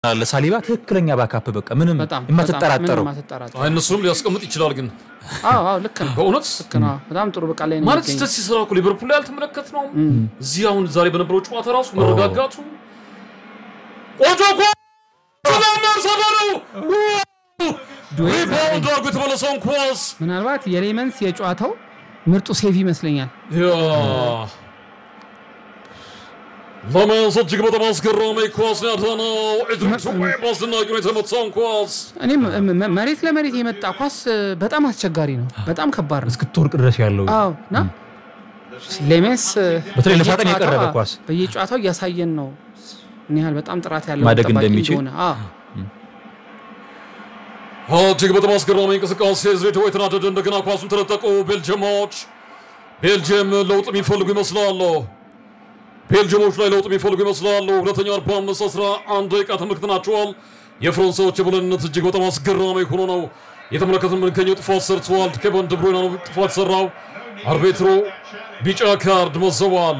ለሳሊባ ትክክለኛ ባካፕ በቃ ምንም በጣም የማትጠራጠረው ምንም አትጠራጠረው። አይ እነሱንም ሊያስቀምጥ ይችላል። ግን አዎ አዎ ልክ ነው በእውነት ልክ ነው። በጣም ጥሩ በቃ ላይ ነው ማለት የሚገኘው። ስህተት ሲሰራ እኮ ሊቨርፑል ላይ አልተመለከት ነው። እዚህ አሁን ዛሬ በነበረው ጨዋታ ራሱ መረጋጋቱ ቆንጆ እኮ ሰባ ነው ሪባውንድ አድርጎ የተመለሰውን ኳስ ምናልባት የሌመንስ የጨዋታው ምርጡ ሴቭ ይመስለኛል። ያ ለመያዝ እጅግ በጣም አስገራሚ ኳስ ነው ያዳነው። ኢድሪስ ዌይ በአስደናቂ ሁኔታ የተመታውን ኳስ እኔም መ- መ- መሬት ለመሬት የመጣ ኳስ እ፣ በጣም አስቸጋሪ ነው። በጣም ከባድ ነው። እስክትወርቅ ድረስ ያለው አዎ እና ሌሜንስ እ፣ በተለይ ለሳጥን በየጨዋታው- የቀረበ አዎ፣ ኳስ። በየጨዋታው እያሳየን ነው ምን ያህል በጣም ጥራት ያለው ማደግ ጠባቂ እንደሚችል። እንደሆነ። አዎ እጅግ በጣም አስገራሚ እንቅስቃሴ ዝሬት ወይ ተናደደ። እንደገና ኳሱን ተነጠቁ ቤልጅየሞች። ቤልጅየም ለውጥ የሚፈልጉ ይመስላሉ። ቤልጅየሞች ላይ ለውጥ የሚፈልጉ ይመስላሉ። ሁለተኛው 45 11 ደቂቃ ተመልክተናቸዋል። የፈረንሳዮች የበላይነት እጅግ በጣም አስገራሚ ሆኖ ነው የተመለከትን የምንገኘው። ጥፋት ሰርተዋል። ኬቨን ድብሮይና ነው ጥፋት ሰራው። አርቤትሮ ቢጫ ካርድ መዘዋል።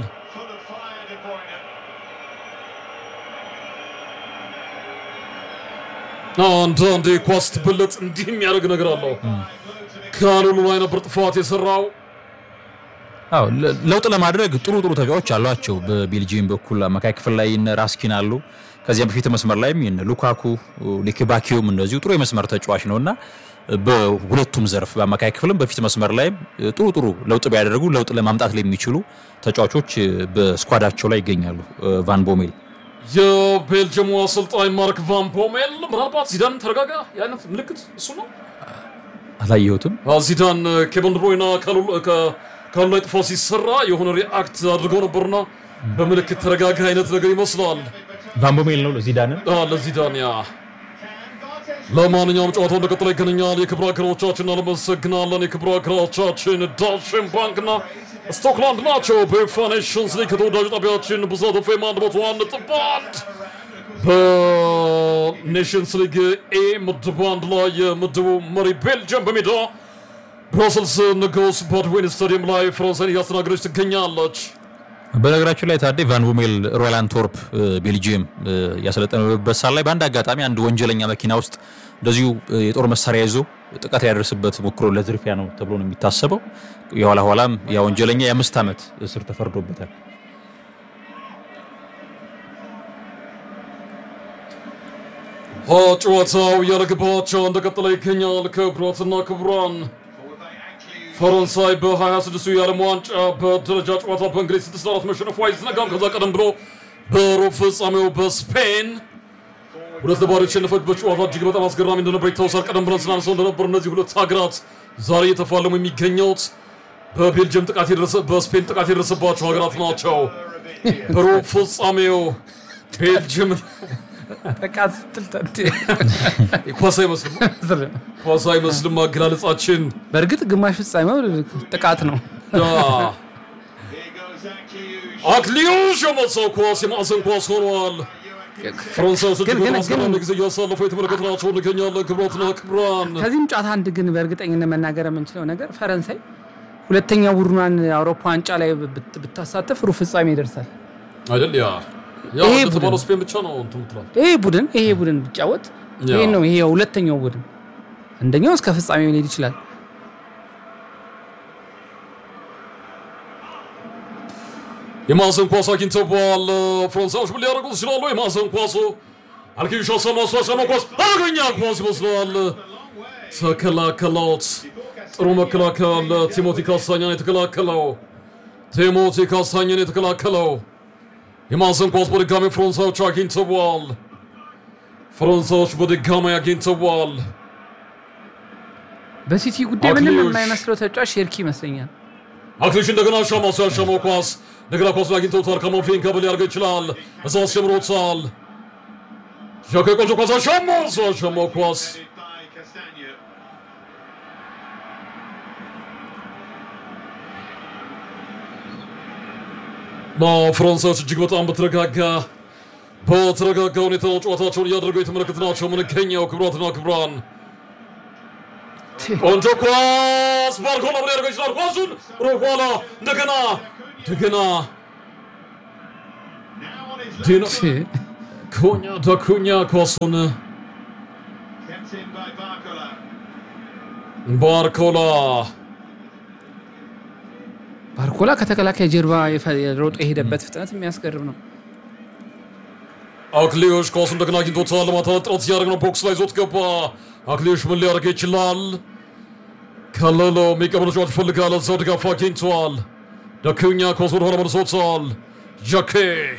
አንዳንዴ ኳስ ስትበለጥ እንዲህ የሚያደርግ ነገር አለው። ካሉሉ ላይ ነበር ጥፋት የሰራው። አዎ ለ- ለውጥ ለማድረግ ጥሩ ጥሩ ተጫዋቾች አሏቸው። በቤልጂየም በኩል አማካይ ክፍል ላይ እነ ራስኪን አሉ። ከዚያም በፊት መስመር ላይም እነ ሉካኩ ሊክባኪዮም እንደዚሁ ጥሩ የመስመር ተጫዋች ነው እና በሁለቱም ዘርፍ በአማካይ ክፍልም በፊት መስመር ላይም ጥሩ ጥሩ ለውጥ ቢያደርጉ ለውጥ ለማምጣት ለሚችሉ ተጫዋቾች በስኳዳቸው ላይ ይገኛሉ። ቫን ቦሜል የቤልጅየሙ አሰልጣኝ ማርክ ቫን ፖሜል ምናልባት ዚዳን ተረጋጋ የአይነት ምልክት እሱ ነው። አላየሁትም። አዎ፣ ዚዳን ኬቨን ድብሮይና ካሉ ላይ ጥፋት ሲሰራ የሆነ ሪአክት አድርገው ነበርና በምልክት ተረጋጋ አይነት ነገር ይመስላል። ቫን ቦሜል ነው ዚዳንን አዎ፣ ለዚዳን ያ ለማንኛውም ጨዋታው እንደቀጠለ ይገኛል። የክብር አገሮቻችን እናመሰግናለን። የክብር አገሮቻችን ዳሽን ባንክና ስቶክላንድ ናቸው። በዩኤፋ ኔሽንስ ሊግ ከተወዳጁ ጣቢያችን ብስራት ኤፍኤም አንድ መቶ አንድ ነጥብ አንድ በኔሽንስ ሊግ ኤ ምድብ አንድ ላይ የምድቡ መሪ ቤልጅየም በሜዳ ብራስልስ ንጉስ ባድዌን ስታዲየም ላይ ፈረንሳይን እያስተናገደች ትገኛለች። በነገራችን ላይ ታዴ ቫን ቦሜል ሮያል አንትወርፕ ቤልጂየም ያሰለጠነበት ሳል ላይ በአንድ አጋጣሚ አንድ ወንጀለኛ መኪና ውስጥ እንደዚሁ የጦር መሳሪያ ይዞ ጥቃት ያደርስበት ሞክሮ ለዝርፊያ ነው ተብሎ ነው የሚታሰበው። የኋላ ኋላም ያ ወንጀለኛ የአምስት ዓመት እስር ተፈርዶበታል። ጨዋታው ያለግባቸው እንደቀጠለ ይገኛል። ክቡራትና ክቡራን ፈረንሳይ በ26ቱ የዓለም ዋንጫ በደረጃ ጨዋታ በእንግሊዝ 6 4 መሸነፏ አይዘነጋም። ከዛ ቀደም ብሎ በሩብ ፍጻሜው በስፔን ሁለት ለባዶ የተሸነፈችበት ጨዋታ እጅግ በጣም አስገራሚ እንደነበር ይታወሳል። ቀደም ብለን ስናነሳው እንደነበር እነዚህ ሁለት ሀገራት ዛሬ እየተፋለሙ የሚገኘውት በቤልጅየም ጥቃት የደረሰ በስፔን ጥቃት የደረሰባቸው ሀገራት ናቸው። በሩብ ፍጻሜው ቤልጅየም ጥቃት ስትል ኳስ አይመስልም ኳስ አይመስልም አገላለጻችን በእርግጥ ግማሽ ፍጻሜው ጥቃት ነው። አክሊዮሽ የመታው ኳስ የማዕዘን ኳስ ሆኗል። ፈረንሳዮች እጅግ ግን- በጣም ግን- አስገራሚ ጊዜ እያሳለፉ የተመለከትናቸው እንገኛለን። ክቡራትና ክቡራን ከዚህም ጨዋታ አንድ ግን በእርግጠኝነት መናገር የምንችለው ነገር ፈረንሳይ ሁለተኛ ቡድኗን አውሮፓ ዋንጫ ላይ ብት- ብታሳትፍ ሩብ ፍጻሜ ይደርሳል። አይደል? ያ ያ ይሄ እንደተባለው ቡድን- ስፔን ብቻ ነው እንትን ምትላል። ይሄ ቡድን ይሄ ቡድን ቢጫወት ያ። ይሄ ነው ይሄ ሁለተኛው ቡድን አንደኛው እስከ ፍጻሜ ሊሄድ ይችላል። የማዕዘን ኳስ አግኝተዋል። ፈረንሳዮች ምን ሊያደርጉ ይችላሉ? የማዕዘን ኳሱ አልኪሻ ሰማሷ ሰማ ኳስ አደገኛ ኳስ ይመስላል። ተከላከላት። ጥሩ መከላከል ቲሞቲ ካሳኛን የተከላከለው ቲሞቲ ካሳኛን የተከላከለው የማዕዘን ኳስ በድጋሚ ፈረንሳዮች አግኝተዋል። ፈረንሳዮች በድጋሚ አግኝተዋል። በሲቲ ጉዳይ ምንም አክሊዮሽ። የማይመስለው ተጫዋች ሼርኪ ይመስለኛል። አክሊሽ እንደገና ሻማ እሱ ያሻማው ኳስ እንደገና ኳሱን አግኝተውታል። ከማፊን ከብል ያደርገ ይችላል። እዛ አስጀምሮታል። ዣካ ቆንጆ ኳስ አሻማ እሱ ያሻማው ኳስ ፈረንሳዮች እጅግ በጣም በተረጋጋ በተረጋጋ ሁኔታ ጨዋታቸውን እያደረጉ የተመለከትናቸው የምንገኘው ክቡራትና ክቡራን ቆንጆ ኳስ ባርኮላ ምን ያደርገው ይችላል? ኳሱን ሮኋላ እንደገና እንደገና ዲና ኩኛ ዳኩኛ ኳሱን Kept in by Barcola. ባርኮላ ባርኮላ ከተከላካይ ጀርባ የፈ- ሮጦ የሄደበት ፍጥነት የሚያስገርም ነው። አክሊዮሽ ኳሱ እንደገና አግኝቶታል። ለማታለል ጥረት ሲያደርግ ነው። ቦክስ ላይ ዞት ገባ። አክሊዮሽ ምን ሊያደርግ ይችላል? ከለለው የሚቀበለው ጨዋታ ይፈልጋል። እዛው ድጋፍ አግኝተዋል። ዳኩኛ ኳስ ወደኋላ መልሶታል። ጃኬ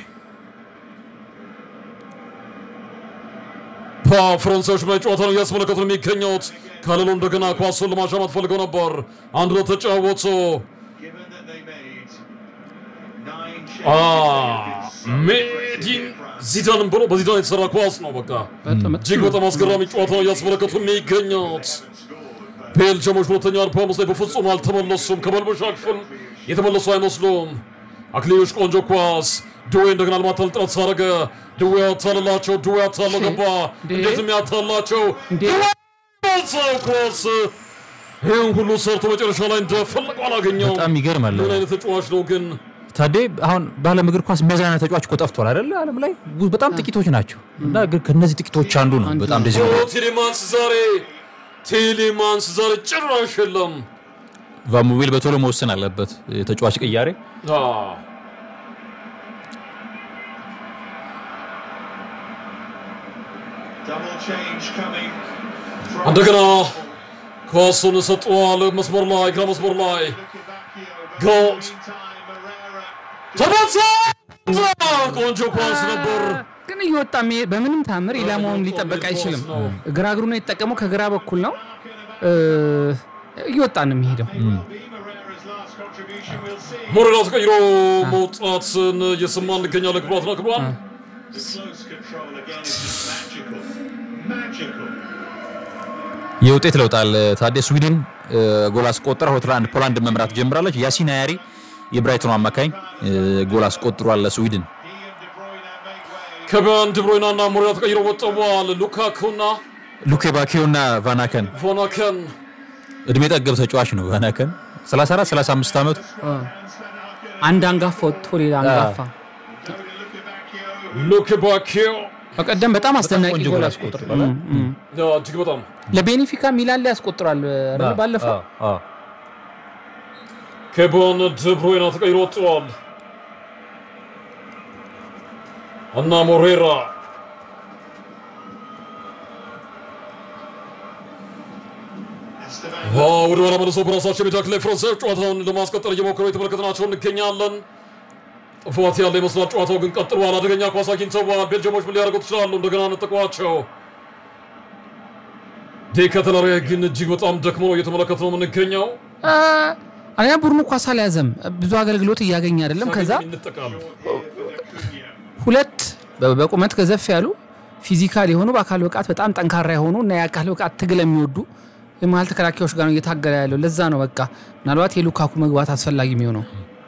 ፈረንሳዮች ላይ ጨዋታ ነው እያስመለከቱ ነው የሚገኙት። ከለሎ እንደገና ኳሱን ለማሻማት ፈልገው ነበር። አንድ ለተጫወቱ Given that they made nine Ah, changes. ሜዲን ዚዳንን ብሎ በዚዳን የተሰራ ኳስ ነው። በቃ በጣም እጅግ በጣም አስገራሚ ጨዋታ ነው እያስመለከቱ የሚገኙት። ቤልጅየሞች ሁለተኛ አርባ አምስት ላይ በፍጹም አልተመለሱም። ከመልበሻ ክፍል የተመለሱ አይመስሉም። አክሊዮሽ ቆንጆ ኳስ ድዌ እንደገና ለማታለል ጥረት ሳደረገ ድዌ ያታልላቸው ድዌ ያታለው ገባ። እንዴትም ያታላቸው እንዴ! ሰው ኳስ ይህን ሁሉ ሰርቶ መጨረሻ ላይ እንደፈለገው አላገኘውም። በጣም ይገርማል። ምን አይነት ተጫዋች ነው ግን? ታዴ አሁን በዓለም እግር ኳስ እንደዚህ አይነት ተጫዋች እኮ ጠፍቷል አይደለ? ዓለም ላይ በጣም ጥቂቶች ናቸው እና ግን ከነዚህ ጥቂቶች አንዱ ነው። በጣም እንደዚህ ኦ ቴሌማንስ ዛሬ ቴሌማንስ ዛሬ ጭራሽ የለም። ቫሙቤል በቶሎ መወሰን አለበት የተጫዋች ቅያሬ። አዎ። Double change coming. from- እንደገና ኳሱን ሰጥቷል። መስመር ላይ ግራ መስመር ላይ Lukebakio, Goal. but meantime, Herrera ተመታ። ቆንጆ ኳስ ነበር። ግን እየወጣ መሄድ በምንም ታምር ኢላማውን ሊጠበቅ አይችልም። ግራ እግሩ ነው የተጠቀመው፣ ከግራ በኩል ነው እ፣ እየወጣ ነው የሚሄደው። will be Herrera's last contribution. We'll see. ሞሬራ ተቀይሮ መውጣትን እየሰማን እንገኛለን። ክቡራትና ክቡራን The close control again is just magical. Magical. የውጤት ለውጣል ታዴ ስዊድን እ፣ ጎል አስቆጥራ ሁለት ለአንድ ፖላንድ መምራት ጀምራለች። ያሲን አያሪ የብራይተኑ አማካኝ እ፣ ጎል አስቆጥሯል ለስዊድን። He and De Bruyne make way. ከቢያን ድብሮይና እና ሞሬራ ተቀይረው ወጥተዋል። ሉካኩና ሉኬ ባኪዮ እና ቫናከን ቮናከን እድሜ ጠገብ ተጫዋች ነው። ቫናከን 34 35 ዓመቱ አንድ አንጋፋ ወጥቶ ሌላ አንጋፋ Lukebakio. ሉክባኪዮ በቀደም በጣም አስደናቂ ቆንጆ ጎል ጎል አስቆጥሯል። አስቆጥሯል። እም፣ እም። እጅግ በጣም ለቤኒፊካ ሚላን ላይ ያስቆጥሯል አይደል? ባለፈው ከቢያን ድብሮይና ተቀይሮ ወጥተዋል እና ሞሬራ Esteban ወደ ኋላ መልሶ በራሳቸው ሜዳ ላይ ፈረንሳዮች ጨዋታውን ለማስቀጠል እየሞከሩ የተመለከትናቸው እንገኛለን። ጥፋት ያለ ይመስላል። ጨዋታው ግን ቀጥሏል። አደገኛ ኳስ አግኝተዋል። ቤልጅየሞች ምን ሊያደርጉት ይችላሉ? እንደገና ነጠቋቸው። ዴከተለሪ ግን እጅግ በጣም ደክሞ ነው እየተመለከት ነው የምንገኘው። አ፣ አንደኛ ቡድኑ ኳስ አልያዘም፣ ብዙ አገልግሎት እያገኘ አይደለም። ከዛ ይንጠቃሉ። ሁለት በ- በቁመት ገዘፍ ያሉ ፊዚካል የሆኑ በአካል ብቃት በጣም ጠንካራ የሆኑ እና የአካል ብቃት ትግል የሚወዱ የመሀል ተከላካዮች ጋር ነው እየታገለ ያለው። ለዛ ነው በቃ ምናልባት የሉካኩ መግባት አስፈላጊ የሚሆነው።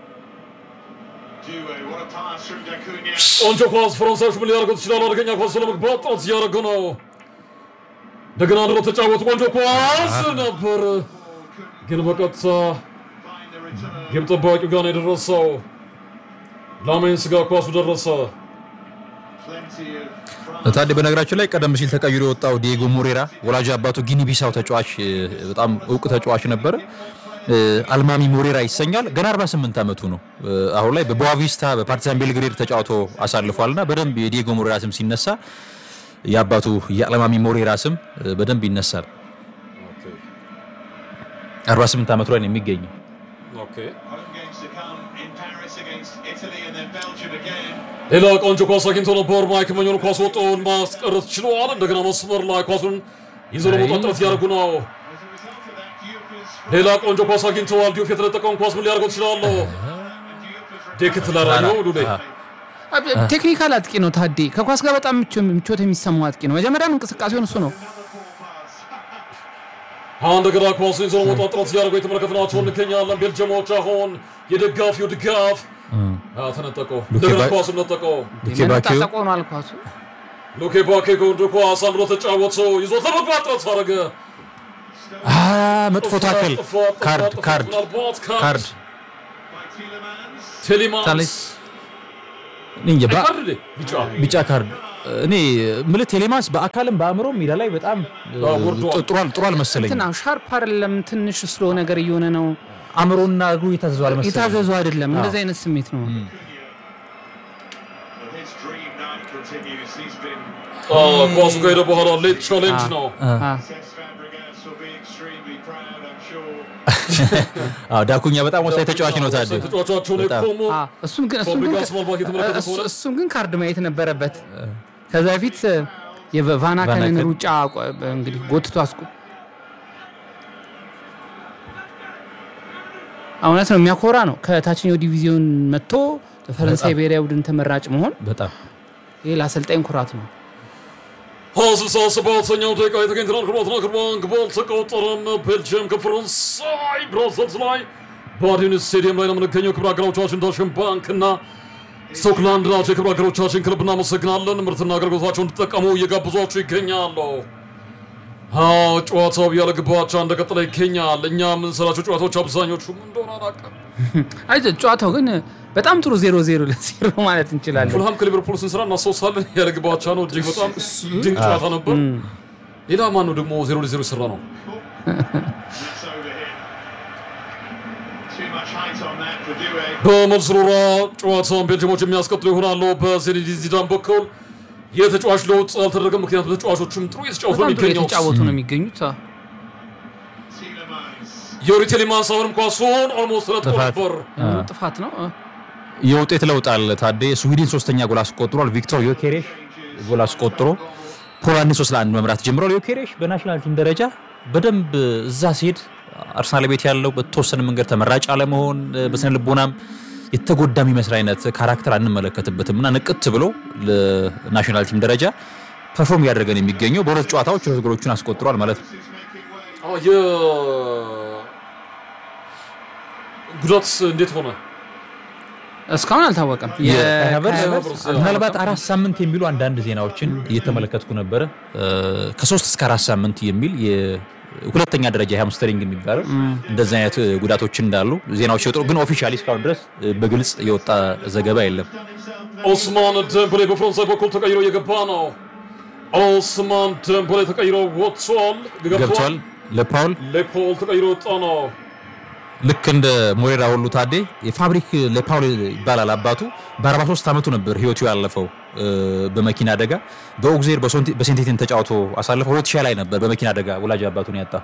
Due. What a pass from Dacunia. ቆንጆ ኳስ ፈረንሳዮች ምን ሊያደርጉት ይችላሉ? አደገኛ ኳስ ለመግባት ጥረት እያደረጉ ነው። እንደገና ድሮ ተጫወቱ። ቆንጆ ኳስ ነበር፣ ግን በቀጥታ Find the return. ግብ ጠባቂው ጋር ነው የደረሰው። ላሜንስ ጋር ኳሱ ደረሰ። Plenty of France. ታዴ በነገራችን ላይ ቀደም ሲል ተቀይሮ የወጣው ዲየጎ ሞሬራ ወላጅ አባቱ ጊኒ ቢሳው ተጫዋች እ፣ በጣም እውቅ ተጫዋች ነበረ። እ፣ አልማሚ ሞሬራ ይሰኛል። ገና 48 ዓመቱ ነው። እ፣ አሁን ላይ በቦአቪስታ በፓርቲዛን ቤልግሬድ ተጫውቶ አሳልፏል እና በደንብ የዲየጎ ሞሬራ ስም ሲነሳ የአባቱ የአልማሚ ሞሬራ ስም እ፣ በደንብ ይነሳል። 48 ዓመቱ ላይ ነው የሚገኘው። Home games to come in Paris against Italy and then Belgium again. ሌላ ቆንጆ ኳስ አግኝቶ ነበር። ማይክ መኞን ኳስ ወጣውን ማስቀረት ችሏል። እንደገና መስመር ላይ ኳሱን ይዞ ለመውጣት ጥረት እያደረጉ ነው። As a result of that, Diouf is ሌላ ቆንጆ ኳስ አግኝተዋል። ዲዮፍ የተለጠቀውን ኳስ ምን ሊያደርጉት ይችላሉ? ዴክትለራ ነው ሉሌ አ- ቴክኒካል አጥቂ ነው ታዴ። ከኳስ ጋር በጣም ምቾ- ምቾት የሚሰማው አጥቂ ነው። መጀመሪያም እንቅስቃሴውን እሱ ነው። አሁን እንደገና ኳሱን ይዞ ለመውጣት ጥረት እያደረጉ የተመለከትናቸው እንገኛለን። ቤልጅየሞች አሁን የደጋፊው ድጋፍ አዎ፣ ተነጠቀው። እንደገና ባ- ኳሱን ነጠቀው። ሉኬ ባኪዮ መነጣጠቅ ሆኗል ኳሱ። ሉኬ ባኬ ጎንዶ ኳስ አንድ ብሎ ተጫወተ። ይዞት ለመግባት ጥረት አደረገ። አ፣ መጥፎ ታክል ጥፋት፣ ጥፋት፣ ካርድ ጥፋት፣ ካርድ ምናልባት ካርድ ካርድ by Tielemans. ቴሌማንስ ታሌስ እኔ እንጃ ባ- ካርድ ቢጫ ቢጫ ካርድ እኔ ምልህ ቴሌማንስ በአካልም በአእምሮም ሜዳ ላይ በጣም አዎ፣ ወርዷል። ጥሩ አል- ጥሩ አልመሰለኝም። እንትና ሻርፕ አይደለም፣ ትንሽ ስሎ ነገር እየሆነ ነው። አእምሮና እግሩ የታዘዙ አልመሰለኝም። የታዘዙ አይደለም። እንደዚህ አይነት ስሜት ነው። But his dream now continues. He's been አ፣ ኳሱ ከሄደ በኋላ ሌት ቻሌንጅ ነው። አ፣ Cesc Fabregas will be extremely proud, I'm sure. አዎ ዳኩኛ በጣም ወሳኝ ተጫዋች ነው። ታዲያ ተጫዋቻቸው ላይ በጣም። ቆሞ አ፣ እሱም ግን እሱም ግን ፋብሪጋስ ማልባት የተመለከተ እሱ- ከሆነ እሱም ግን ካርድ ማየት ነበረበት። ከዛ በፊት የቫናከንን ቫናከን። ሩጫ ቆ- እንግዲህ ጎትቶ አስቆ እውነት ነው የሚያኮራ ነው። ከታችኛው ዲቪዚዮን መጥቶ በፈረንሳይ ብሔራዊ ቡድን ተመራጭ መሆን በጣም ይህ ለአሰልጣኝ ኩራት ነው። ስልሳ ሰባተኛው ደቂቃ የተገኝተናል። ክቡራትና ክቡራን ግብ አልተቆጠረም። ቤልጅየም ከፈረንሳይ ብራሰልስ ላይ በአዲን ስቴዲየም ላይ ነው የምንገኘው። ክብር አገሮቻችን ዳሽን ባንክ እና ስቶክላንድ ናቸው። የክብር አገሮቻችን ክለብ እናመሰግናለን። ምርትና አገልግሎታቸውን እንዲጠቀሙ እየጋብዟቸው ይገኛሉ። አዎ ጨዋታው ያለ ግብ አቻ እንደቀጠለ ይገኛል። እኛ የምንሰራቸው ጨዋታዎች አብዛኞቹ ምን እንደሆነ አላውቅም። አይ ጨዋታው ግን በጣም ጥሩ ዜሮ ዜሮ ለዜሮ ማለት እንችላለን። ፉልሃም ከሊቨርፑል ስንሰራ እናስታውሳለን። ያለ ግብ አቻ ነው። እጅግ በጣም ድንቅ ጨዋታ ነበር። ሌላ ማን ነው ደግሞ ዜሮ ለዜሮ የሰራ ነው? That's over here. Too much height on that for Doué. በመልስ ሩራ ጨዋታውን ቤልጅየሞች የሚያስቀጥሉ ይሆናሉ። በዚነዲን ዚዳን በኩል የተጫዋች ለውጥ አልተደረገም። ምክንያቱም ተጫዋቾችም ጥሩ እየተጫወቱ ነው በጣም ጥሩ የሚገኘው። የተጫወቱ ነው የሚገኙት። አ፣ Tielemans. ዮሪ ቴሌማንስ አሁንም ኳሱን ኦልሞስት ተለጥፎ ጥፋት። ነበር። የሆነ ጥፋት ነው። አ፣ የውጤት ለውጥ አለ። ታዴ ስዊድን ሶስተኛ ጎል አስቆጥሯል። ቪክቶር ዮኬሬሽ ጎል አስቆጥሮ ፖላንድን ሶስት ለአንድ መምራት ጀምሯል። ዮኬሬሽ በናሽናል ቲም ደረጃ በደንብ እዛ ሲሄድ አርሰናል ቤት ያለው በተወሰነ መንገድ ተመራጭ አለመሆን በስነ ልቦናም የተጎዳ የሚመስል አይነት ካራክተር አንመለከትበትም እና ንቅት ብሎ ለናሽናል ቲም ደረጃ ፐርፎርም እያደረገ ነው የሚገኘው። በሁለት ጨዋታዎች ሁለት ጎሎቹን አስቆጥሯል ማለት ነው። አዎ፣ የጉዳት እንዴት ሆነ? እስካሁን አልታወቀም። የሃቨርትዝ ሃቨርትዝ ምናልባት አራት ሳምንት የሚሉ አንዳንድ ዜናዎችን እየተመለከትኩ ነበረ። ከሶስት እስከ አራት ሳምንት የሚል የሁለተኛ ደረጃ የሃምስተሪንግ የሚባለው እንደዚህ አይነት ጉዳቶች እንዳሉ ዜናዎች ሲወጡ፣ ግን ኦፊሻሊ እስካሁን ድረስ በግልጽ የወጣ ዘገባ የለም። ኦስማን ደምበሌ በፈረንሳይ በኩል ተቀይሮ እየገባ ነው። ኦስማን ደምበሌ ተቀይሮ ወጥቷል፣ ገብቷል። ለፓውል ለፖል ተቀይሮ ወጣ ነው። ልክ እንደ ሞሬራ ሁሉ ታዴ የፋብሪክ ለፓውል ይባላል አባቱ። በ43 ዓመቱ ነበር ህይወቱ ያለፈው በመኪና አደጋ። በኦግዜር በሴንቴቲን ተጫውቶ አሳልፈው 2000 ላይ ነበር በመኪና አደጋ ወላጅ አባቱን ያጣ።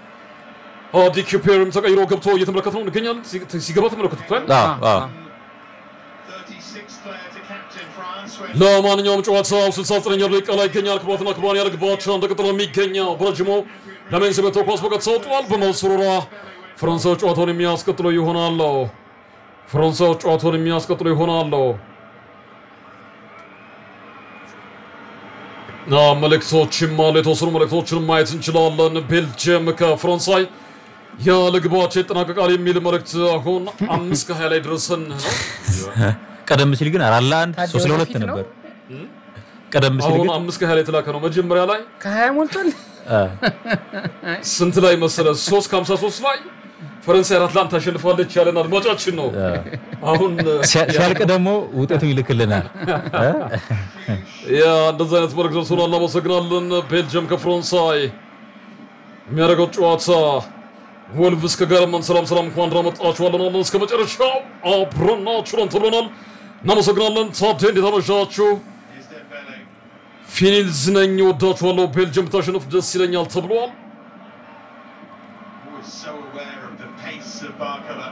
ዲኪፔርም ተቀይሮ ገብቶ እየተመለከት ነው እንገኛለን። ሲገባ ተመለከቱታል። አዎ፣ አዎ። 36th player to captain France. When ለማንኛውም ጨዋታው 69ኛ ደቂቃ ላይ ይገኛል። ክቡራትና ክቡራን ያለ ግባቸው እንደቀጠለ የሚገኘው በረጅሙ ለሜንስ ቤቶ ኳስ በቀጥታ ወጥቷል። በመልሱሩራ ፈረንሳዮች ጨዋታውን የሚያስቀጥሉ ይሆናሉ። ፈረንሳዮች ጨዋታውን የሚያስቀጥሉ ይሆናሉ። ና መልእክቶችም አሉ። የተወሰኑ መልእክቶችን ማየት እንችላለን። ቤልጅየም ከፈረንሳይ ያለ ግባቸው ይጠናቀቃል የሚል መልእክት አሁን አምስት ከሀያ ላይ ድረሰን ነው። ቀደም ሲል ግን አራት ለአንድ ታዲያ ሶስት ለሁለት ወደፊት ነው? ነበር። ቀደም ሲል አሁን ግን አምስት ከሀያ ላይ የተላከ ነው። መጀመሪያ ላይ ከሀያ ሞልቷል። አ፣ ስንት ላይ መሰለ? ሶስት ከሀምሳ ሶስት ላይ ፈረንሳይ አራት ለአንድ ታሸንፋለች ያለን አድማጫችን ነው። አሁን ሲያ- ሲያልቅ ደግሞ ውጤቱን ይልክልናል። ያ እንደዚህ አይነት መልዕክት ደርሶናል። እናመሰግናለን። ቤልጅየም ከፈረንሳይ የሚያደርገው ጨዋታ ወልቭስ ከገርመን ሰላም ሰላም እንኳን ደህና መጣችሁ አለን። እስከ መጨረሻው አብረናችሁ ነን ተብለናል። እናመሰግናለን። ታዴ እንዴት አመሻችሁ? is Dembele. ፊኒልዝ ነኝ ወዳችኋለሁ። ቤልጅየም ታሸንፍ ደስ ይለኛል ተብሏል። Who is so aware of the pace of Barcola.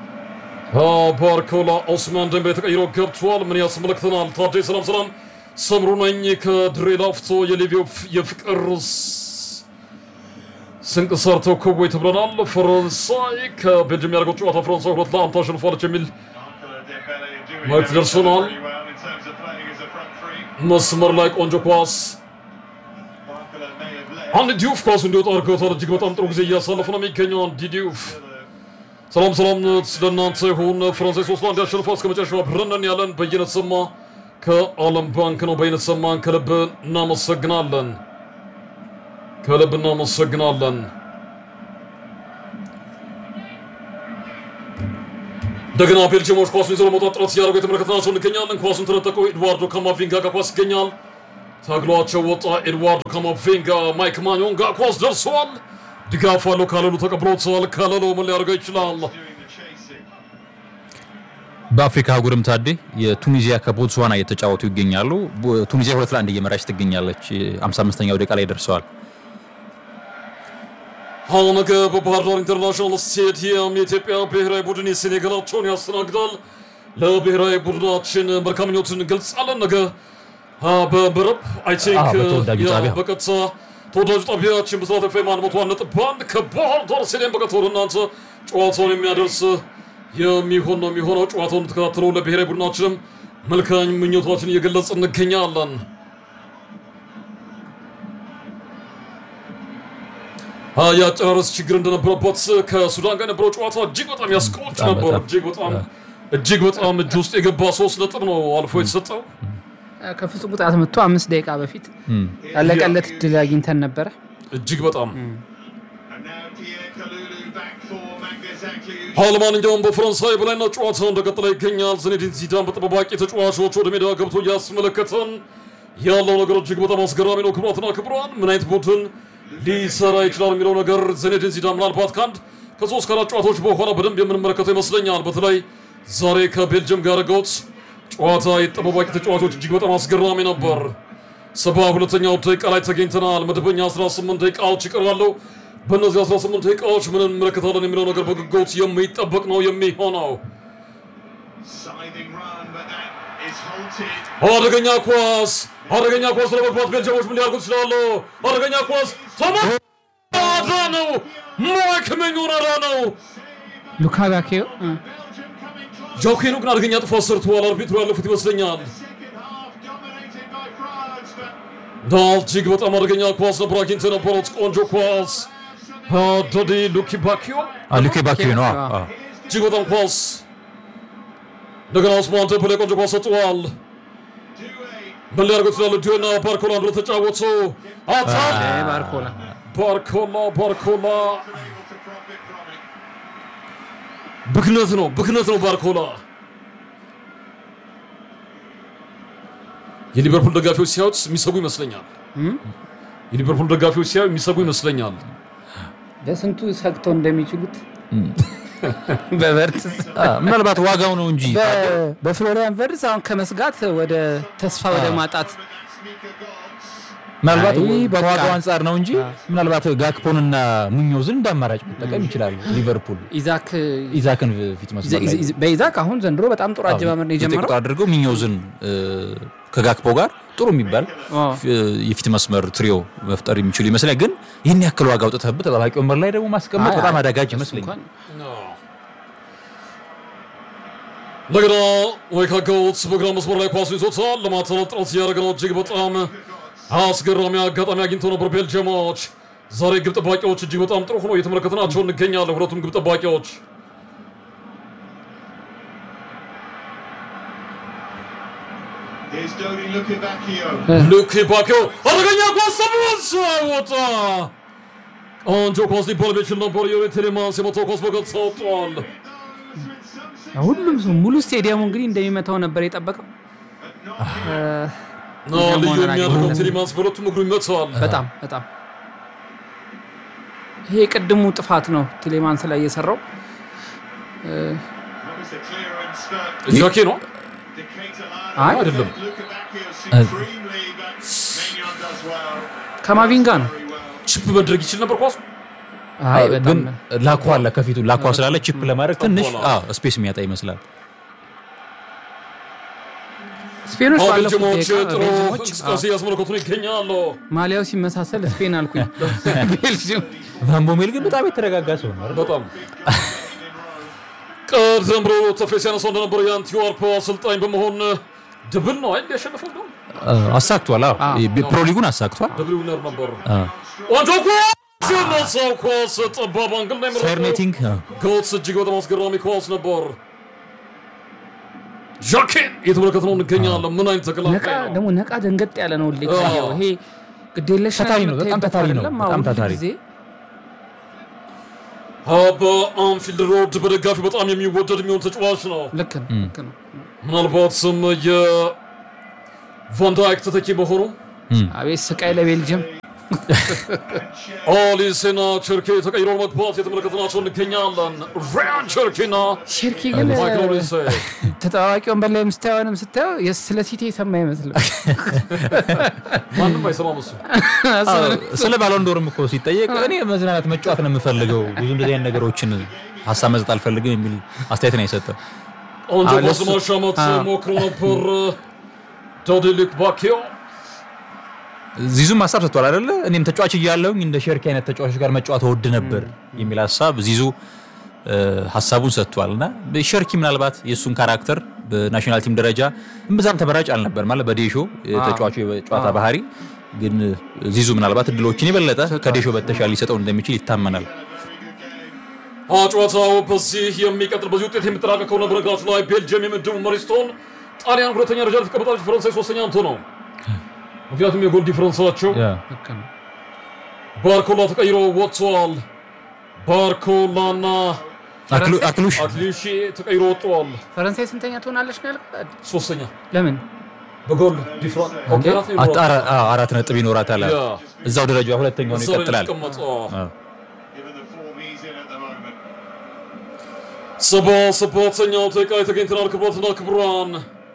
ባርኮላ ኦስማን ደንቤ ተቀይሮ ገብቷል። ምን ያስመለክተናል? ታዴ ሰላም ሰላም፣ ሰምሩ ነኝ ከድሬ ላፍቶ የሊቢያው ፍ- የፍቅር ስ- ስንቅ ሰርተው ክወይ ተብለናል። ፈረንሳይ ከቤልጅየም ያደርገው ጨዋታ ፈረንሳይ ሁለት ለአንድ ታሸንፋለች የሚል Barcola, Dembele are doing Mark very, Dersonal. very well in terms of playing as a front three. መስመር ላይ ቆንጆ ኳስ Barcola may have led. አንድ ዲዩፍ ኳሱ እንዲወጣ አድርገውታል። እጅግ በጣም ጥሩ ጊዜ እያሳለፈ ነው የሚገኘው አንድ ዲዩፍ። ሰላም ሰላም ለእናንተ ይሁን። ፈረንሳይ ሶስት ለአንድ ያሸንፋ እስከ መጨረሻው አብረን ያለን በየነት ሰማ ከዓለም ባንክ ነው። በየነት ሰማን ከልብ እናመሰግናለን፣ ከልብ እናመሰግናለን። እንደገና ቤልጅየሞች ኳሱን ይዘው ለመውጣት ጥረት እያደረጉ የተመለከትናቸው እንገኛለን። ኳሱን ተነጠቀው ኤድዋርዶ ካማቪንጋ ጋር ኳስ ይገኛል። ታግሏቸው ወጣ። ኤድዋርዶ ካማቪንጋ ማይክ ማኞን ጋር ኳስ ደርሰዋል። ድጋፍ አለው። ካለሉ ተቀብሎታል። ካለሉ ምን ሊያደርገው ይችላል? doing the chasing. በአፍሪካ አህጉርም ታዴ የቱኒዚያ ከቦትስዋና እየተጫወቱ ይገኛሉ። ቦ- ቱኒዚያ ሁለት ለአንድ እየመራች ትገኛለች። 55ኛው ደቂቃ ላይ ደርሰዋል። አሁን ነገ በባህር ዳር ኢንተርናሽናል ስቴዲየም የኢትዮጵያ ብሔራዊ ቡድን የሴኔጋላቸውን ያስተናግዳል። ለብሔራዊ ቡድናችን መልካም ምኞትን እንገልጻለን። ነገ አ፣ በምዕራብ አይ ቲንክ አዎ፣ በተወዳጁ ያ፣ ጣቢያ። በቀጥታ ተወዳጁ ጣቢያችን ብስራት ኤፍኤም አንድ መቶ አንድ ነጥብ አንድ ከባህር ዳር ስቴዲየም በቀጥታ ወደ እናንተ ጨዋታውን የሚያደርስ የሚሆን ነው የሚሆነው። ጨዋታውን እንድትከታተሉ ለብሔራዊ ቡድናችንም መልካም ምኞታችን እየገለጽ እንገኛለን። አ፣ የአጨራረስ ችግር እንደነበረበት ከሱዳን ጋር የነበረው ጨዋታ እጅግ በጣም ያስቆጭ በጣም ነበር። በጣም። እጅግ በጣም እጅግ በጣም እጅ ውስጥ የገባ ሶስት ነጥብ ነው አልፎ የተሰጠው። ከፍጹም ቅጣት መጥቶ አምስት ደቂቃ በፊት ያለቀለት ድል አግኝተን ነበረ። እጅግ በጣም And now Pierre Kalulu back for Mangazakli. አዎ፣ ለማንኛውም በፈረንሳይ በላይነት ጨዋታው እንደቀጠለ ይገኛል። ዚኔዲን ዚዳን በጠባባቂ ተጫዋቾች ወደ ሜዳ ገብቶ እያስመለከተን ያለው ነገር እጅግ በጣም አስገራሚ ነው። ክቡራትና ክቡራን ምን አይነት ቡድን ሊሰራ ይችላል የሚለው ነገር ዚኔዲን ዚዳን ምናልባት ከአንድ ከሶስት ከአራት ጨዋታዎች በኋላ በደንብ የምንመለከተው ይመስለኛል። በተለይ ዛሬ ከቤልጅየም ጋር ያደረገውት ጨዋታ የጠባባቂ ተጫዋቾች እጅግ በጣም አስገራሚ ነበር። ሰባ ሁለተኛው ደቂቃ ላይ ተገኝተናል። መደበኛ 18 ደቂቃዎች ይቀራሉ። በእነዚህ 18 ደቂቃዎች ምን እንመለከታለን የሚለው ነገር በጉጉት የሚጠበቅ ነው የሚሆነው። Scything run, but that is halted. አደገኛ ኳስ አደገኛ ኳስ ለመግባት ቤልጅየሞች ምን ሊያደርጉ ይችላሉ? አደገኛ ኳስ ተመዳ ነው ማይክ መኞን አዳ ነው ሉካ ባኬዮ እ፣ Belgium coming close. ጃኬኑ ግን አደገኛ ጥፋት ሰርተዋል። አርቢትሩ ያለፉት ይመስለኛል። Second half dominated by France, but ዳል እጅግ በጣም አደገኛ ኳስ ነበር አግኝተ የነበሩት ቆንጆ ኳስ ዶዲ ሉኪ ባኪዮ ሉኬ ባኪዮ ነው። አዎ፣ አዎ። እጅግ በጣም ኳስ እንደገና ኡስማን ቴምፕሌ ቆንጆ ኳስ ሰጥተዋል። ምን ሊያደርጉ ይችላሉ? ዲዮና ባርኮላ አንድ ተጫወቱ። አታ እ፣ ባርኮላ ባርኮላ ባርኮላ able to profit from it. ብክነት ነው ብክነት ነው ባርኮላ። የሊቨርፑል ደጋፊዎች ሲያዩት የሚሰጉ ይመስለኛል። የሊቨርፑል ደጋፊዎች ሲያዩ የሚሰጉ ይመስለኛል። በስንቱ ሰግተው እንደሚችሉት በቨርትስ አ፣ ምናልባት ዋጋው ነው እንጂ በ- በፍሎሪያን ቨርትስ አሁን ከመስጋት ወደ ተስፋ ወደ ማጣት But that's Mika Gods. ምናልባት አይ፣ በቃ። ከዋጋው አንጻር ነው እንጂ ምናልባት ጋክፖንና ሙኞዝን እንደ አማራጭ መጠቀም ይችላሉ። ሊቨርፑል ኢዛክ ኢዛክን ፊት መስመር ላይ በኢዛክ አሁን ዘንድሮ በጣም ጥሩ አጀማመር ነው ዘጠኝ የጀመረው። ቁጥር አድርገው ሚኞዝን እ፣ ከጋክፖ ጋር ጥሩ የሚባል አዎ። እ፣ የፊት መስመር ትሪዮ መፍጠር የሚችሉ ይመስላል። ግን ይህን ያክል ዋጋ አውጥተህበት ተጠባቂ ወንበር ላይ ደግሞ ማስቀመጥ አይ፣ በጣም አይ፣ አዳጋጅ እሱ ይመስለኛል። እንኳን እንደገና ወይካ ጎልስ በግራ መስመር ላይ ኳሱ ይዞታል። ለማተላለፍ ጥረት እያደረገ ነው። እጅግ በጣም አስገራሚ አጋጣሚ አግኝተው ነበር ቤልጅየሞች። ዛሬ ግብ ጠባቂዎች እጅግ በጣም ጥሩ ሆኖ እየተመለከትናቸው እንገኛለን። ሁለቱም ግብ ጠባቂዎች Here's Dodi Lukebakio. ሉኪ ባኪዮ አደገኛ ኳስ ተመልሶ ወጣ። ቆንጆ ኳስ ሊባል የሚችል ነበር። የሪ ቴሌማንስ የመታው ኳስ በቀጥታ ወጥቷል። ሁሉም ሰው ሙሉ ስቴዲየሙ እንግዲህ እንደሚመታው ነበር የጠበቀው። ና ልዩ የሚያደርገው ቴሌማንስ በሁለቱም እግሩ ይመታዋል። በጣም በጣም ይሄ የቅድሙ ጥፋት ነው ቴሌማንስ ላይ የሰራው። That was the clearance for ጃኬ ነው Decatur አይ አይደለም። Lukebakio supremely, but Maignan does well. ከማቪንጋ ነው። Very well. ቺፕ መድረግ ይችል ነበር ኳሱ አይ በጣም ግን ላኳ አለ ከፊቱ ላኳ ስላለ ቺፕ ለማድረግ ትንሽ ጠቧል። አዎ፣ ስፔስ የሚያጣ ይመስላል። ስፔኖች አሁን ባለፉት ቤልጅየሞች ደቂቃ ጥሩ ቤልጅየሞች እንቅስቃሴ እያስመለከቱን ይገኛሉ። ማሊያው ሲመሳሰል ስፔን አልኩኝ። ቤልጅየም ቫንቦሜል ግን በጣም የተረጋጋ ሰው ነው። አይደል? በጣም ቀደም ብሎ ተፌ ሲያነሳው እንደነበረ የአንቲዋርፕ አሰልጣኝ በመሆን ድብል ነው አይደል ያሸነፈው ነው አ፣ አሳክቷል። አዎ አዎ። ፕሮ ሊጉን አሳክቷል። ደብል ዊነር ነበር። አ፣ ቆንጆ ኳስ የነሳው ኳስ ጠባብ አንግል ላይ ፌር ኔቲንግ አ፣ ጎልስ እጅግ በጣም አስገራሚ ኳስ ነበር። ዣኬን እየተመለከትነው እንገኛለን። ምን አይነት ነቃ ተከላካይ ነው! ደግሞ ነቃ ደንገጥ ያለ ነው። ልክ አዎ። ይሄ ግዴለሽ ታታሪ ነው፣ በጣም የምታይበት ታታሪ ነው፣ አይደለም። በጣም አሁን ሁል ታታሪ። ጊዜ በአንፊልድ ሮድ በደጋፊ በጣም የሚወደድ የሚሆን ተጫዋች ነው። ልክ ነው ልክ ነው። ምናልባትም የቫንዳይክ ተተኪ መሆኑ አቤት ስቃይ ለቤልጅየም ኦሊሴና ቸርኬ ተቀይሮ መግባት የተመለከትናቸው እንገኛለን። ሪያን ቸርኬና ሼርኪ ግን ማይክል ኦሊሴ ተጠባባቂ ወንበር ላይ ምስታየንም ስታየው የስ- ስለ ሲቲ የሰማ አይመስልም። ማንም አይሰማም እሱ ስለ ባሎንዶርም እኮ ሲጠየቅ እኔ መዝናናት መጫወት ነው የምፈልገው ብዙ እንደዚህ አይነት ነገሮችን ሀሳብ መስጠት አልፈልግም የሚል አስተያየት ነው የሰጠው። ቆንጆ አዎ፣ ኳስ ለሱ- ማሻማት አዎ። ሞክሮ ነበር። ዶዲሊክ ባኪዮ ዚዙም ሀሳብ ሰጥቷል አይደለ? እኔም ተጫዋች እያለሁኝ እንደ ሸርኪ አይነት ተጫዋቾች ጋር መጫወት እወድ ነበር የሚል ሀሳብ ዚዙ እ፣ ሀሳቡን ሰጥቷል። እና ሸርኪ ምናልባት የእሱን ካራክተር በናሽናል ቲም ደረጃ እምብዛም ተመራጭ አልነበር ማለት በዴሾ የተጫዋቹ የጨዋታ ባህሪ ግን ዚዙ ምናልባት እድሎችን የበለጠ ከዴሾ በተሻለ ሊሰጠው እንደሚችል ይታመናል። ጨዋታው በዚህ የሚቀጥል በዚህ ውጤት የሚጠናቀቅ ከሆነ በነገራችሁ ላይ ቤልጅየም የምድቡ መሪ ስትሆን ጣሊያን ሁለተኛ ደረጃ ላይ ትቀመጣለች። ፈረንሳይ ሶስተኛ አንቶ ነው። ምክንያቱም የጎል ዲፈረንሳቸው ልክ ነው። ባርኮላ ተቀይሮ ወጥተዋል። ባርኮላና አክሉ- አክሉሽ አትሊሺ ተቀይሮ ወጥተዋል። ፈረንሳይ ስንተኛ ትሆናለች ነው ያልኩት? ሶስተኛ ለምን በጎል ዲፍረንስ ኦኬ አራት ነው አት- አራ- አዎ፣ አራት ነጥብ ይኖራታል። ያ። እዛው ደረጃ ሁለተኛውን እዛው ላይ ይቀጥላል። የተቀመጠው። አዎ። Given the form he's in at the moment. ሰባ ሰባተኛው ደቂቃ ላይ ተገኝተናል። ክቡራትና ክቡራን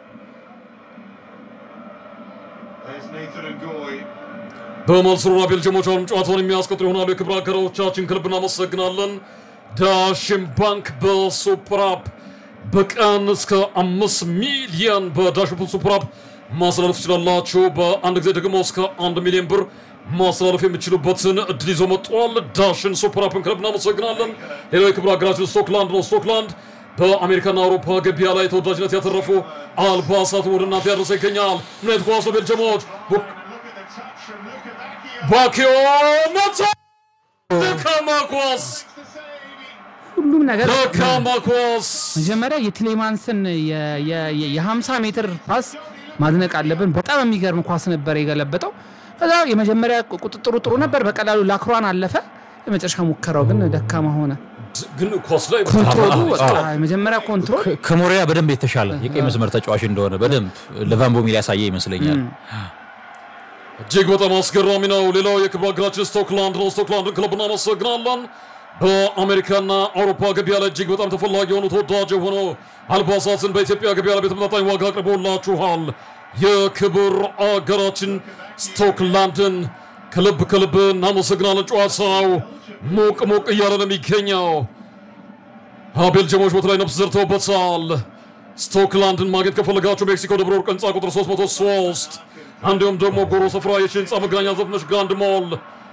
There's Nathan and Goy. በመልሱና ቤልጅየሞች አሁንም ጨዋታውን የሚያስቆጥሩ ይሆናሉ። የክብር አጋሮቻችን ከልብ እናመሰግናለን። ዳሽን ባንክ በሱፐር አፕ በቀን እስከ አምስት ሚሊዮን በዳሽን ባንክ ሱፐር አፕ ማስተላለፍ ትችላላችሁ። በአንድ ጊዜ ደግሞ እስከ አንድ ሚሊዮን ብር ማስተላለፍ የሚችሉበትን እድል ይዞ መጥቷል። ዳሽን ሱፐር አፕን ከልብ እናመሰግናለን። ሌላው የክብር አጋራችን ስቶክላንድ ነው። ስቶክላንድ በአሜሪካና አውሮፓ ገበያ ላይ ተወዳጅነት ያተረፉ አልባሳትን ወደ እናንተ ያደረሰ ይገኛል። ምን አይነት ኳስ ነው ቤልጅየሞች ቡ- Look at the touch from Luka Bacchio. ባኪዮ መታ ደካማ ኳስ The save. ሁሉም ነገር ደካማ ኳስ መጀመሪያ የትሌማንስን የ- የ- የ- የ50 ሜትር ፓስ ማድነቅ አለብን። በጣም የሚገርም ኳስ ነበር የገለበጠው። ከዛ የመጀመሪያ ቁጥጥሩ ጥሩ ነበር፣ በቀላሉ ላክሯን አለፈ። የመጨረሻ ሙከራው ግን ደካማ ሆነ። ግን ኳስ ላይ ኮንትሮሉ አዎ፣ በቃ የመጀመሪያ ኮንትሮል ከ- ከሞሪያ በደንብ የተሻለ የቀይ መስመር ተጫዋች እንደሆነ በደንብ ለቫንቦሚል ያሳየ ይመስለኛል። እጅግ በጣም አስገራሚ ነው። ሌላው የክብር አገራችን ስቶክላንድ ነው። ስቶክላንድን ክለብ እናመሰግናለን። በአሜሪካና አውሮፓ ገበያ ላይ እጅግ በጣም ተፈላጊ የሆኑ ተወዳጅ የሆኑ አልባሳትን በኢትዮጵያ ገበያ ላይ በተመጣጣኝ ዋጋ አቅርቦላችኋል። የክብር አገራችን ስቶክላንድን ከልብ ከልብ እናመሰግናለን። ጨዋታው ሞቅ ሞቅ እያለ ነው የሚገኘው። ቤልጅየሞች በተለይ ነፍስ ዘርተውበታል። ስቶክላንድን ማግኘት ከፈለጋችሁ ሜክሲኮ ደብረ ወርቅ ህንፃ ቁጥር 303 እንዲሁም ደግሞ ጎሮ ስፍራ የሺ ህንፃ መገናኛ ዘፍነሽ ግራንድ ሞል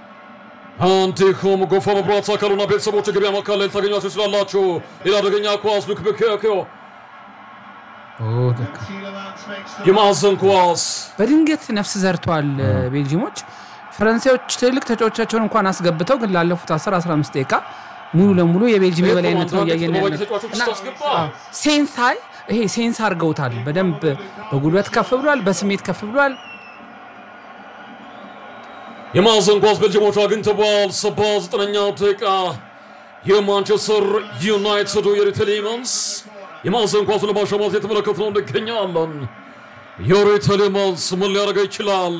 እንዲሁም ጎፋ መብራት አካሉና ቤተሰቦች የገበያ ማዕከል ላይ ልታገኟቸው ይችላላችሁ። ሌላ አደገኛ ኳስ ሉክ ብኬዮ Tielemans makes the የማዕዘን ኳስ በድንገት ነፍስ ዘርተዋል ቤልጂሞች። ፈረንሳዮች ትልቅ ተጫዋቾቻቸውን እንኳን አስገብተው ግን ላለፉት 10 15 ደቂቃ ሙሉ ለሙሉ የቤልጂየም የበላይነት ነው እያየን ያለ ተጫዋቾች ስታስገባ ሴንሳይ ይሄ ሴንስ አድርገውታል። በደንብ በጉልበት ከፍ ብሏል፣ በስሜት ከፍ ብሏል። የማዕዘን ኳስ ቤልጅየሞች አግኝተዋል። ሰባ ዘጠነኛው ደቂቃ የማንቸስተር ዩናይትዱ የሪ ቴሌመንስ የማዕዘን ኳሱን ለማሻማት የተመለከትነው እንገኛለን። የሪ ቴሌመንስ ምን ሊያደርገው ይችላል?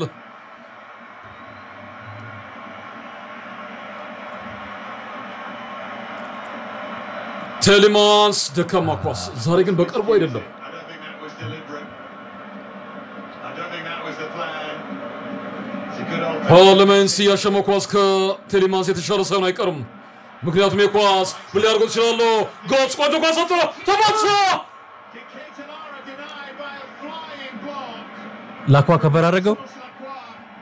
ቴሌማንስ ደካማ ኳስ ዛሬ ግን በቅርቡ አይደለም። I don't think that was deliberate. I don't think that was the plan. It's a good old ፓርላሜንስ ያሸመው ኳስ ከቴሌማንስ የተሻለ ሳይሆን አይቀርም። ምክንያቱም የኳስ ምን ሊያደርገው ይችላሉ? ጎስ ቆንጆ ኳስ ሰጥቶ ተመታ። Ketanara denied by a flying block. ላኳ ከቨር አድርገው Lacroix.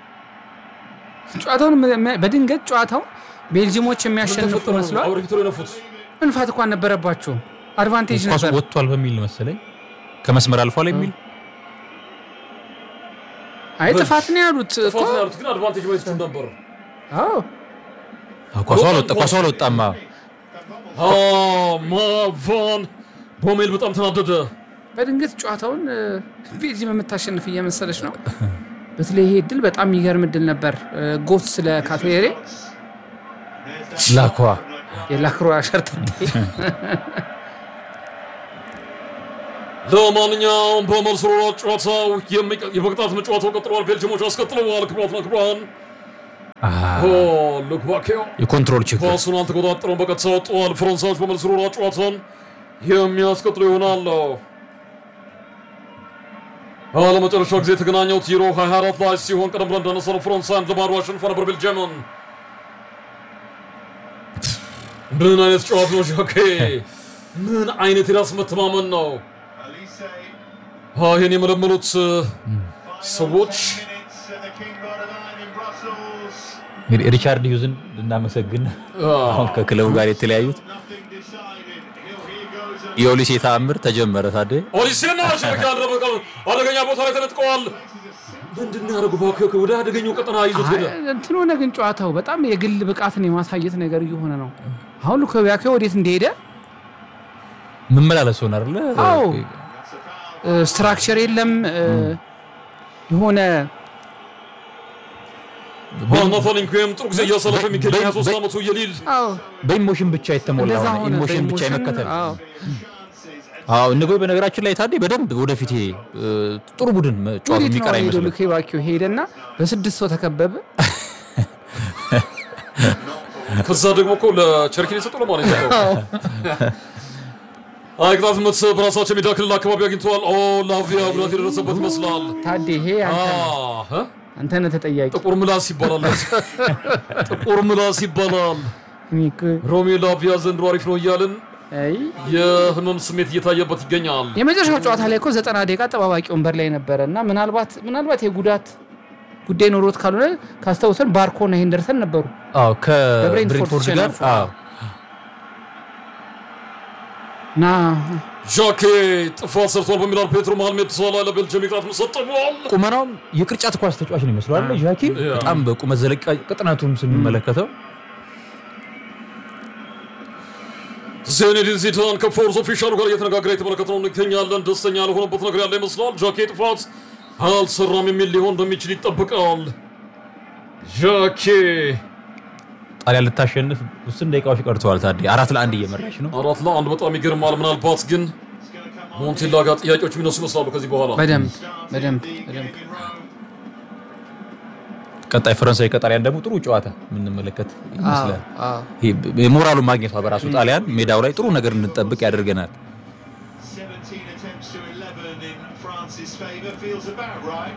ጨዋታውን መ- መ- በድንገት ጨዋታው ቤልጂሞች የሚያሸንፉ መስሏል። አበርክቶ የነፉት መንፋት እንኳን ነበረባቸው። አድቫንቴጅ ኳሱ ነበር። ወጥቷል በሚል መሰለኝ ከመስመር አልፏል የሚል አይ ጥፋት ነው ያሉት እኮ። ፋት ያሉት ግን አድቫንቴጅ ማየት ይችሉ ነበር። አዎ አዎ፣ ኳሱ አልወጣ ኳሱ አልወጣም። አዎ። ማቫን ቦሜል በጣም ተናደደ። በድንገት ጨዋታውን እ፣ ቤልጂየም የምታሸንፍ እየመሰለች ነው። በተለይ ይሄ እድል በጣም የሚገርም እድል ነበር። እ፣ ጎስ ስለ ካቶሬ ላኳ የላክሮ ሸርተቴ ለማንኛውም በመልስ ሮራት ጨዋታው የሚቀ- የመቅጣት ጨዋታው ቀጥለዋል። ቤልጅሞች አስቀጥለዋል። ክቡራትና ክቡራን ኦ ሉክባኬዮ የኮንትሮል ችግር ኳሱን አልተቆጣጠረውም። በቀጥታ ወጥተዋል። ፈረንሳዮች በመልስ ሮራት ጨዋታን የሚያስቀጥሉ ይሆናል። ለመጨረሻ ጊዜ የተገናኘው ዩሮ 24 ላይ ሲሆን ቀደም ብለን እንዳነሳነው ፈረንሳይን ለባዶ አሸንፋ ነበር ቤልጅየምን። ምን አይነት ጨዋታ ነው ዣኬ! ምን አይነት የራስ መተማመን ነው! Elise, አዎ፣ ይህን የመለመሉት እ፣ ሰዎች minutes at the King Borderline in Brussels. እንግዲህ ሪቻርድ ሂውዝን ልናመሰግን አሁን ከክለቡ ጋር የተለያዩት Nothing decided. Here, here goes a የኦሊሴ ተአምር ተጀመረ። ታዴ ኦዲሴና ሸበካ ያደረበ አደገኛ ቦታ ላይ ተነጥቀዋል። ምንድን ነው ያደረጉ? እባክህ ወደ አደገኛው ቀጠና ይዞት ሄደ። እንትን ሆነ ግን ጨዋታው በጣም የግል ብቃትን የማሳየት ነገር እየሆነ ነው። አሁን ሉካኩ ወዴት እንደሄደ መመላለስ ሆነ አይደለ? አዎ ስትራክቸር የለም እ፣ የሆነ ናታን ኢንኩዌም ጥሩ ጊዜ እያሳለፈ የሚገኝ 23 ዓመቱ የሊል አዎ በኢሞሽን ብቻ የተሞላ እንደዛ ሆነ። ሆነ። ኢሞሽን ብቻ በኢሞሽን፣ የመከተል አዎ። አዎ እነጎይ በነገራችን ላይ ታዴ በደንብ ወደፊት ይሄ እ፣ ጥሩ ቡድን መጫወት ወዴት የሚቀር ነው ሄዶ አይመስልም። ሉካኩ ሄደና በስድስት ሰው ተከበበ። ከዛ ደግሞ እኮ ለቸርኪን የሰጠው ለማን የሰጠው? አይ ቅጣት ምት በራሳቸው ሜዳ ክልል አካባቢ አግኝተዋል። ኦ ላቪያ ጉዳት የደረሰበት ይመስላል። ታዴ ይሄ አንተ ነህ። አህ፣ እ? አንተ ነህ ተጠያቂ። ጥቁር ምላስ ይባላል። ጥቁር ምላስ ይባላል። እኔ እኮ ሮሚ ላቪያ ዘንድሮ አሪፍ ነው እያልን አይ የህመም ስሜት እየታየበት ይገኛል። የመጨረሻው ጨዋታ ላይ እኮ ዘጠና ደቂቃ ጠባባቂ ወንበር ላይ ነበረ እና ምናልባት ምናልባት የጉዳት ጉዳይ ኖሮት ካልሆነ ካስታውሰን ባርኮና ሄንደርሰን ነበሩ። አዎ በብሬንትፎርድ ከብሬንትፎርድ ጋር ተሸነፉ። አዎ እና ዣኬ ጥፋት ሰርቷል በሚላል ፔትሮ መሃል ሜዳ ላይ ለቤልጅየም ቅጣት ምት ሰጥተዋል። ቁመናውም የቅርጫት ኳስ ተጫዋች ነው ይመስለዋል ዣኪ ያ። በጣም በቁመት ዘለቃ ቅጥነቱም ስንመለከተው ዜኔዲን ዚዳን ከፎርስ ኦፊሻሉ ጋር እየተነጋገረ የተመለከትነው እንገኛለን። ደስተኛ ያልሆነበት ነገር ያለ ይመስላል። ጃኬ ጥፋት አልሰራም የሚል ሊሆን እንደሚችል ይጠበቃል። ጃኬ ጣሊያን ልታሸንፍ ውስን ደቂቃዎች ቀርተዋል። ታዴ አራት ለአንድ እየመራች ነው። አራት ለአንድ በጣም ይገርማል። ምናልባት ግን ሞንቴላ ጋር ጥያቄዎች የሚነሱ ይመስላሉ ከዚህ በኋላ በደንብ በደንብ በደንብ ቀጣይ ፈረንሳይ ከጣሊያን ደግሞ ጥሩ ጨዋታ የምንመለከት ይመስላል። አዎ፣ አዎ። ይሄ የሞራሉን ማግኘቷ በራሱ ጣሊያን ሜዳው ላይ ጥሩ ነገር እንድንጠብቅ ያደርገናል። 17 attempts to 11 in France's favour. Feels about right.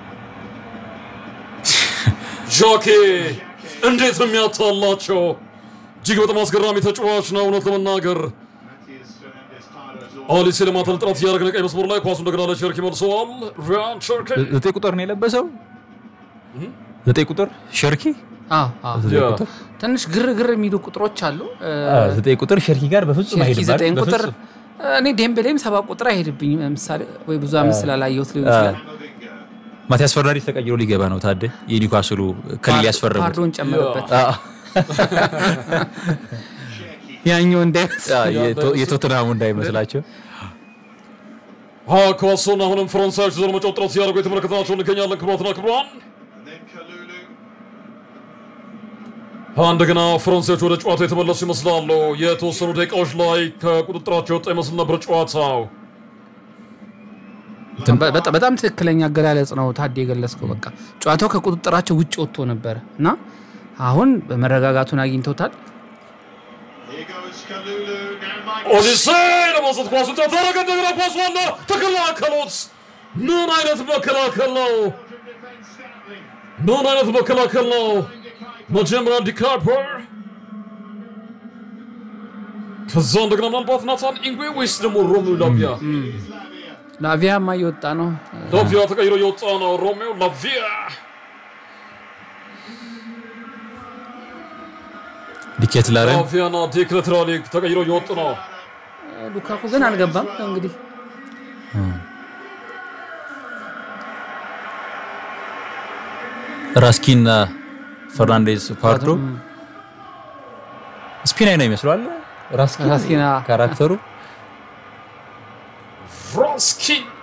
ጃኬ እንዴት ነው የሚያታላቸው! እጅግ በጣም አስገራሚ ተጫዋች ነው። እውነት ለመናገር Matthias Fernandez Pardo's አሊሴ ለማተል ጥረት እያደረገ ነው። ቀይ መስመሩ ላይ ኳሱ እንደገና ለቸርኪ መልሰዋል። ሪያን ቸርኪ ዘጠኝ ቁጥር ነው የለበሰው። ዘጠኝ ቁጥር ሸርኪ አዎ፣ አዎ። ያ። ትንሽ ግርግር የሚሉ ቁጥሮች አሉ። እ፣ አዎ፣ ዘጠኝ ቁጥር ሸርኪ ጋር በፍጹም ሸርኪ አይሄድም። ዘጠኝ አይደል? ቁጥር በፍጹም። እኔ ዴምቤሌም ሰባት ቁጥር አይሄድብኝም። ለምሳሌ ወይ ብዙ አመት ስላላየሁት ሊሆን ይችላል። ማቲያስ ፈርናንዴዝ ተቀይሮ ሊገባ ነው። ታደ የኒውካስሉ ክልል ያስፈረሙት ፓርዶን ጨመረበት አዎ፣ ያኛው እንዳይመስል አዎ፣ የቶ- የቶትንሃሙ እንዳይመስላቸው ኳሱን አሁንም ፈረንሳዮች ዘር መጫወት ጥረት ሲያደርጉ የተመለከትናቸው እንገኛለን። ክቡራትና ክቡራን And then Kalulu. እንደገና ፈረንሳዮች ወደ ጨዋታው የተመለሱ ይመስላሉ። የተወሰኑ ደቂቃዎች ላይ ከቁጥጥራቸው የወጣ ይመስል ነበር ጨዋታው። በ- በጣም- በጣም ትክክለኛ አገላለጽ ነው ታዴ የገለጽከው። በቃ ጨዋታው ከቁጥጥራቸው ውጭ ወጥቶ ነበረ እና አሁን በመረጋጋቱን አግኝተውታል። Here goes Kalulu. Now Mike. ኦዲሴ ለማንሳት ኳሱን ተደረገ። እንደገና ኳሱ አለ ተከላከሉት። ምን አይነት መከላከል ነው! Defence Stanley. ምን አይነት መከላከል ነው! መጀመሪያ ዲካፐር ከዛ እንደገና ምናልባት ናታን ኢንጉዌ ወይስ ደግሞ ሮሚዮ ላቪያ? ላቪያማ እየወጣ ነው። ላቪያ ተቀይሮ የወጣ ነው። ሮሚዮ ላቪያ ዲኬት ላረን ላቪያና ዴክለትራሊ ተቀይሮ እየወጡ ነው። ሉካኩ ግን አልገባም። እንግዲህ ራስኪና ፈርናንዴዝ ፓርዶ ስፒናይ ነው ይመስለዋል። ራስኪ ራስኪና ካራክተሩ ፍራንስኪ